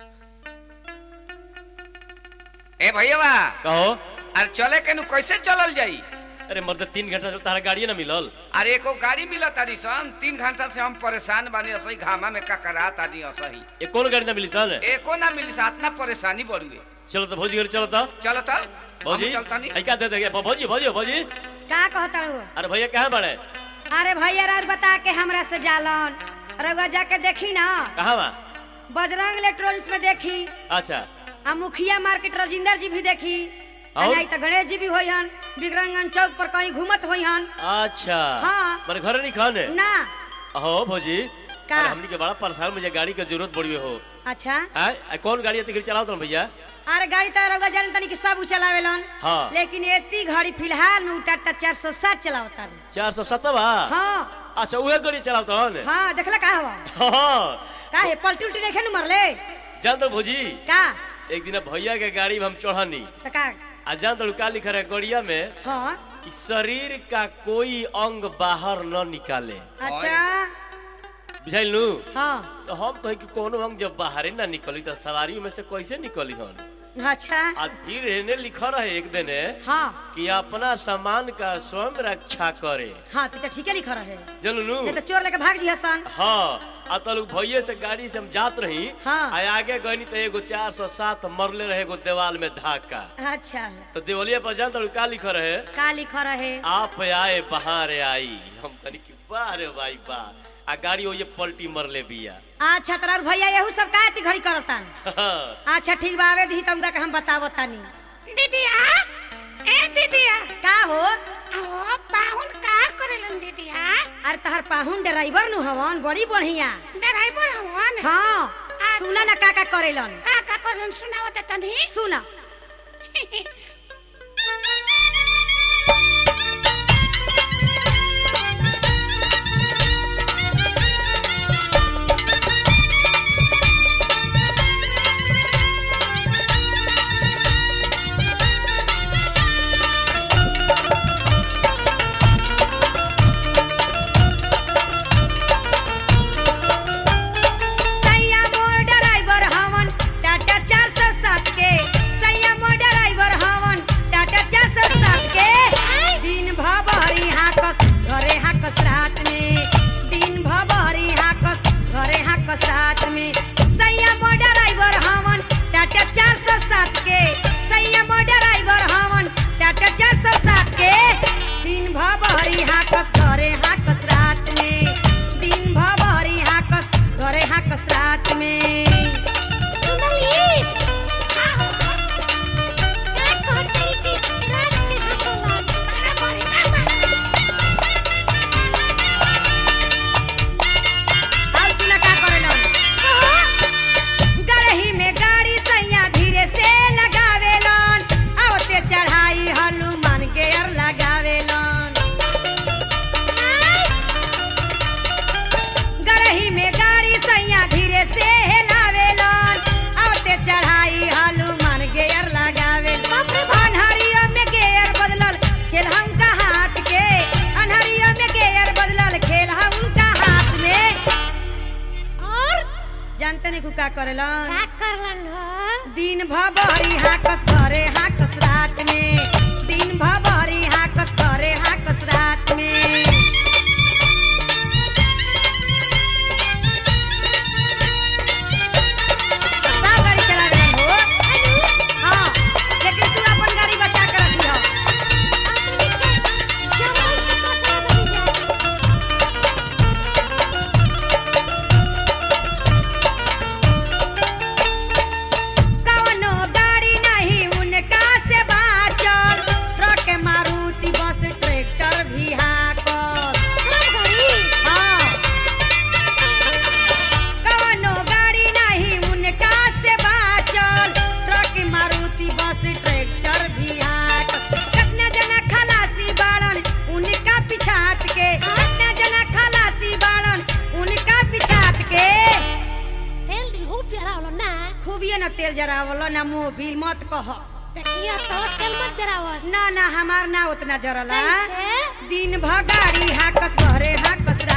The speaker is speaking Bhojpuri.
ए भैया कहो अरे चले के नु कैसे चलल जाई अरे मर्द तीन घंटा से तारा गाड़िए ना मिलल अरे एको गाड़ी मिलत तारी सन तीन घंटा से हम परेशान बानी असही घामा में ककरा तानी असही ये कौन गाड़ी ना मिली सन एको ना मिली सा इतना परेशानी बढ़ुए चलो तो भौजी घर चलो तो चलो तो भौजी हम चलतानी आई क्या दे देंगे भौजी भौजी भौजी का कहता हूँ अरे भैया कहाँ बड़े अरे भैया रात बता के हमरा से जालन रउआ जाके देखी ना कहाँ बा बजरंग इलेक्ट्रॉनिक्स में देखी अच्छा आ मुखिया मार्केट राजिंदर जी भी देखी आ और? नहीं तो गणेश जी भी होई हन बिक्रंगन चौक पर कहीं घूमत होई हन अच्छा हाँ। मेरे घर नहीं खाने ना हो भौजी का? अरे हमनी के बड़ा परेशान मुझे गाड़ी की जरूरत पड़ी हो अच्छा आय आ, कौन गाड़ी है चलाओ तुम भैया अरे गाड़ी तो रउआ जान तनी कि सब उ चलावेलन हाँ। लेकिन एती घड़ी फिलहाल नु टाटा चार सौ सात चलावता चार सौ सत्तर हाँ अच्छा उहे गाड़ी चलाओ तो हाँ देखला का हवा हाँ का है पलटी उल्टी नहीं नु मरले जान तो भौजी का एक दिन भैया के गाड़ी में हम चढ़नी तो का आ जान तो का लिखा रहे गड़िया में हाँ कि शरीर का कोई अंग बाहर न निकाले अच्छा बुझाइल नू हाँ तो हम कहे कि कोनो अंग जब बाहर ना निकली तो सवारी में से कैसे निकली हन अच्छा आ फिर एने लिखा रहे एक दिन हाँ कि अपना सामान का स्वयं रक्षा करे हाँ तो, तो ठीक है लिखा रहे जानू नू नहीं तो चोर लेके भाग जी हसन हाँ आ तो लोग भैये से गाड़ी से हम जात रही हाँ। आ आगे गनी तो एगो चार सौ सात मरले रहे एगो देवाल में धाका अच्छा तो देवलिया पर जान तो का लिखा रहे का लिखा रहे आप आए बहार आई हम कहनी कि वाह रे भाई वाह आ गाड़ी वो ये पलटी मरले बिया अच्छा तोरा भैया यहू सब का एती घड़ी करतन अच्छा ठीक बा आवे दी तुमका के हम बतावो तानी दीदिया ए दीदिया का हो ओ पाहुन का करेलन दीदिया अरे तहर पाहुन ड्राइवर नु हवन बड़ी बढ़िया ड्राइवर हवन हाँ सुना ना का का करेलन का का करेलन सुनाओ दे तनी सुना सैया मोर ड्राइवर हवन टाटा 407 के सैया मोर ड्राइवर हवन टाटा 407 के दिन भबरी हाकस घरे हाकस रात में दिन भबरी हाकस घरे हाकस रात में सैया मोर ड्राइवर हवन टाटा 407 के सैया मोर ड्राइवर हवन टाटा 407 के दिन भबरी हाकस घरे हाकस रात में दिन भबरी हाकस घरे हाकस रात में सुनलिस का हो का कहतरी की रात के हकला बड़ा बड़ी का अब सुना का करेलन गरही में गाड़ी सैया धीरे से लगावेलन आवते चढ़ाई हनुमान के अर लगावेलन गरही में गाड़ी सैया धीरे से हेलावेलन आवते चढ़ाई हनुमान के अर लगावेलन अनहरिया में गेयर बदलल खेल हम का हाथ के अनहरिया में गेयर बदलल खेल हम का हाथ में और जानते नहीं का करेलन का करलन हो दिन भबरी हाकस करे हाकस रात में दिन भबरी हाकस करे हाकस रात में सब गाड़ी चलावेलन हो हाँ लेकिन तू अपन गाड़ी बचा के रखी हो अपनी के जमल से कसरा बनी जाए कवनो गाड़ी नहीं उनका से बाचल ट्रक मारुति बस ट्रैक्टर भी हाकल सब घड़ी हाँ कवनो गाड़ी नहीं उनका से बाचल ट्रक मारुति बस ट्रैक्टर भी हाकल कितना जना खलासी बाड़न उनका पिछात के कितना जना खलासी बाड़न उनका पिछात के तेल दी हो प्यारा होला ना खूबिए न तेल जरावलो ना मोबिल मत कह देखिए तो तेल मत जरावस ना ना हमार ना उतना जरला कैसे? दिन भगाड़ी हाकस घरे हाकस